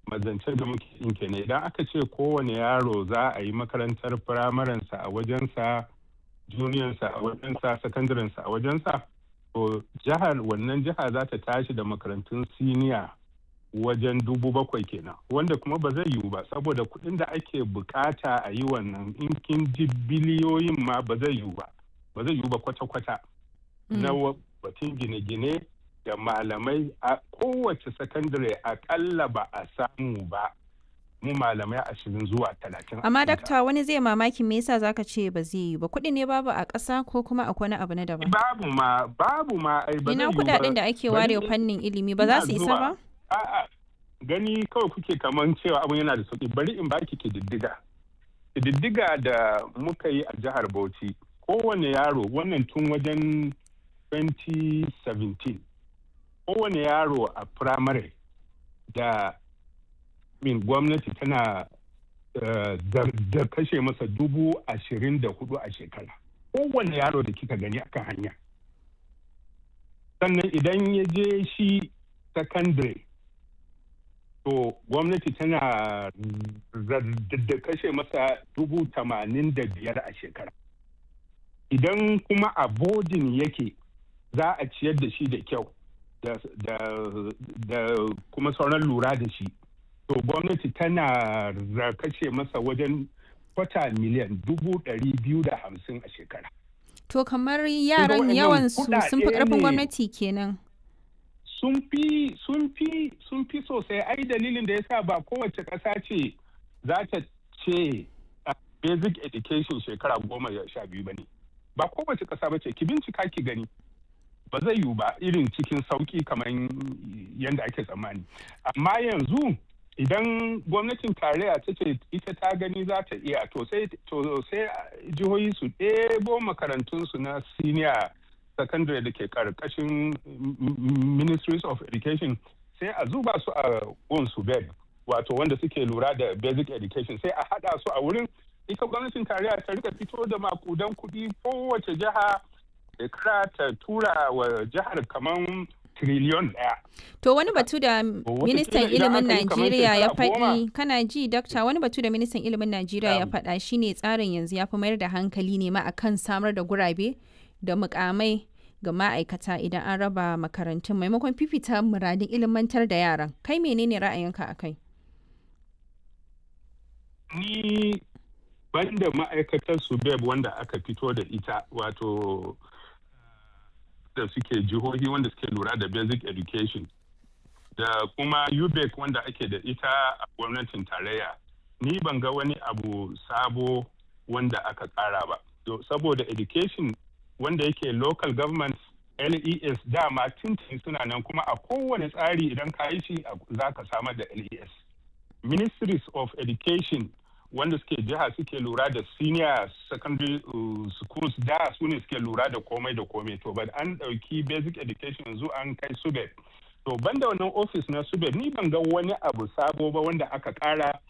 mazance da muke yin kenan idan aka ce kowane yaro za a yi makarantar firamarensa a wajensa juniyansa a wajensa sakandarensa a wajensa to jihar wannan jiha za ta tashi da makarantun siniya wajen dubu bakwai kenan wanda kuma ba zai yiwu ba saboda kuɗin da ake bukata a yi wannan in kin ji biliyoyin ma ba zai yiwu ba ba zai yiwu ba kwata-kwata na batun gine-gine da malamai a kowace sakandare akalla ba a samu ba mu malamai ashirin zuwa talatin. Amma dakta wani zai mamaki me yasa zaka ce ba zai yi ba kuɗi ne babu a ƙasa ko kuma akwai wani abu na daban. Babu ma babu ma ai ba Ina kuɗaɗen da ake ware fannin ilimi ba za su isa ba? A'a gani kawai kuke kaman cewa abun yana da sauki bari in baki kididdiga. Kididdiga da muka yi a jihar Bauchi kowane yaro wannan tun wajen 2017 kowane yaro a firamare da min gwamnati tana da kashe masa dubu ashirin da hudu a shekara kowane yaro da kika gani akan hanya sannan idan ya je shi secondary to gwamnati tana da kashe masa dubu tamanin da biyar a shekara idan kuma a bodin yake za a ciyar da shi da kyau da kuma sauran lura da shi to gwamnati tana kashe masa wajen kwata miliyan dubu ɗari biyu da hamsin a shekara. To kamar yaran yawan su sun fi ƙarfin gwamnati kenan. Sun fi sun fi sun fi sosai ai dalilin da yasa ba kowace ƙasa ce za ta ce basic education shekara goma sha biyu ba ne. Ba kowace ƙasa ba ce ki bincika ki gani. ba zai yiwu ba irin cikin sauki kamar yadda ake tsammani amma yanzu idan gwamnatin tarayya ta ce ita ta gani za ta iya to sai jihohi su ɗebo makarantunsu na senior secondary da ke karkashin ministries of education sai a zuba su a su bed wato wanda suke lura da basic education sai a haɗa su a wurin ita gwamnatin tarayya ta rika fito da makudan kuɗi kowace jiha shekara ta tura wa jihar kamar triliyon ɗaya. To wani batu da ministan ilimin Najeriya ya faɗi kana ji dakta wani batu da ministan ilimin Najeriya ya faɗa shine tsarin yanzu ya fi mayar da hankali ne ma akan samar da gurabe da mukamai ga ma'aikata idan an raba makarantun maimakon fifita muradin ilimantar da yaran kai menene ra'ayinka a kai ni banda ma'aikatar subeb wanda aka fito da ita wato da suke jihohi wanda suke lura da basic education da kuma ubec wanda ake da ita a gwamnatin tarayya ni ban ga wani abu sabo wanda aka kara ba saboda education wanda yake local government les dama tintin suna nan kuma a kowane tsari idan ka yi shi za ka samar da les ministries of education wanda suke jiha suke lura da senior secondary schools da su ne suke lura da komai da komai to ba an ɗauki basic education yanzu an kai subeb to banda wannan office na subeb ni ban ga wani abu sabo ba wanda aka kara